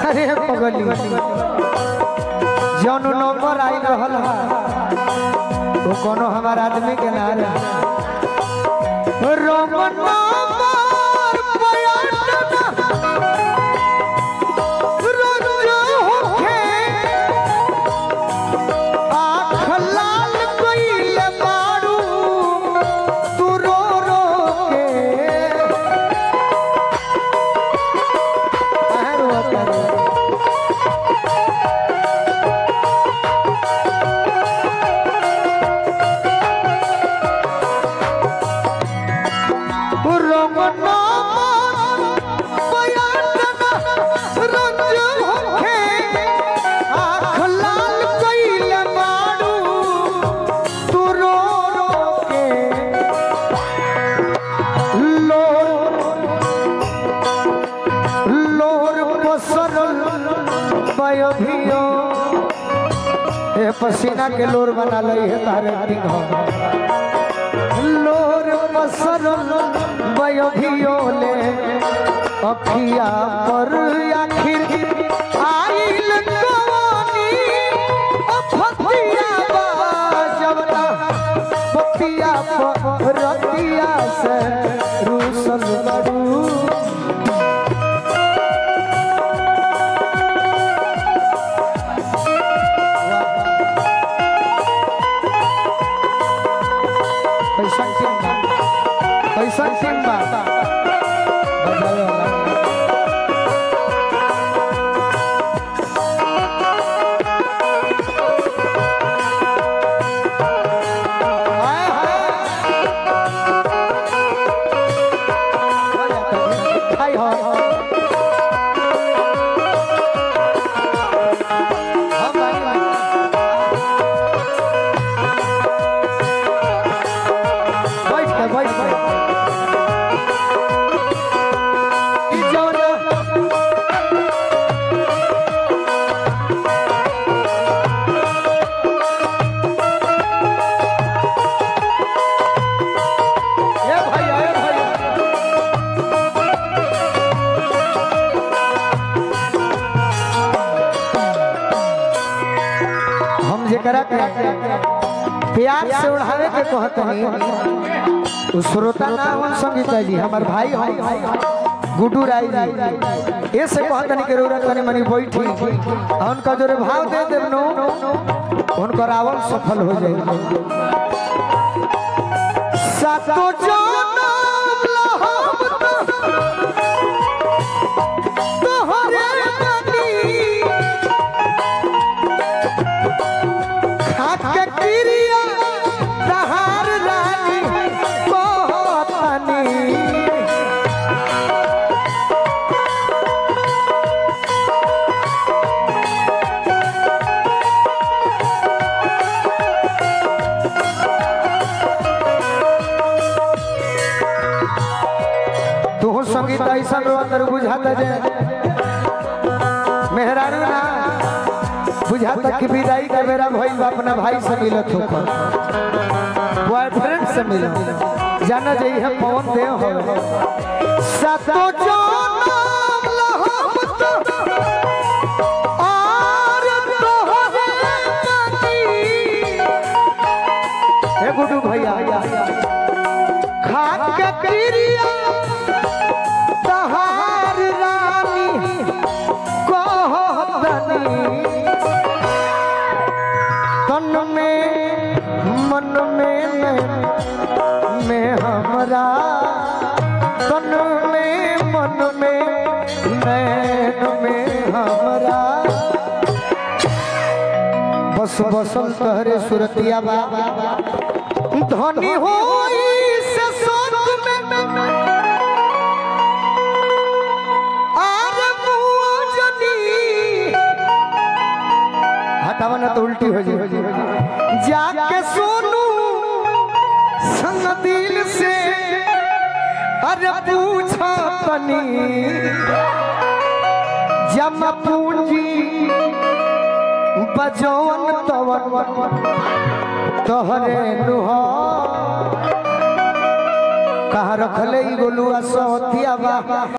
अरे पगली जौन नंबर आई रहल हा वो कोनो हमार आदमी के ना रहे रोम नंबर बयाटना रोज होखे आँख लाल कइले बारू तू रो रो के काहे रोवत बारू? रमना बयाटना रंज होखे आँख लाल कइले बारू तू रो रो के लोर लोर पसरल बयभियो ए पसीना के लोर बना लई है तारे टिंग लोर पसरल बयभियो ले अखिया पर आखिर आइल कवानी अफतिया बाजवना पतिया पर रतिया से रूसल बड़ू पैसा टीम बा पैसा टीम बा बजावे वाला हाय हाय हाय हाय हम भाई भाई बैठ के बैठ के ई जौन ए भैया ए भैया हम जेकरा के प्यार से उड़ावे के कहतनी उ श्रोता ना हम संगीत जी हमर भाई हम गुड्डू राय जी ऐसे कहतनी के रोरा तनी मनी बैठी आ उनका जोरे भाव दे देब नो उनकर आवल सफल हो जाई सातो जनम लहम तोहरे बनी खाके क्रिया तहार रानी कहतनी तू संगीत ऐसा रो अंदर बुझाता जे मेहरारू ना बुझाता कि विदाई के बेरा भइल बा अपना भाई से मिलत हो बॉयफ्रेंड से मिलो जाना जाई है पवन देव हो सातो जनम लहम तो आर तोहरे बनी। हे गुड्डू भैया खा के क्रिया तहार रानी कहतनी तन में मन में नैन में हमरा तन में मन में नैन में हमरा बस बसल तहरे सुरतिया बा धनी होई से सोच में आर मुजनी हटावा ना तो उल्टी हो जाए जाके सोनू संग दिल से अरे पूछा तनी जम पूंजी बजौन तवन तोहरे नुहा कहाँ रखले ई गोलुआ सौतिया बा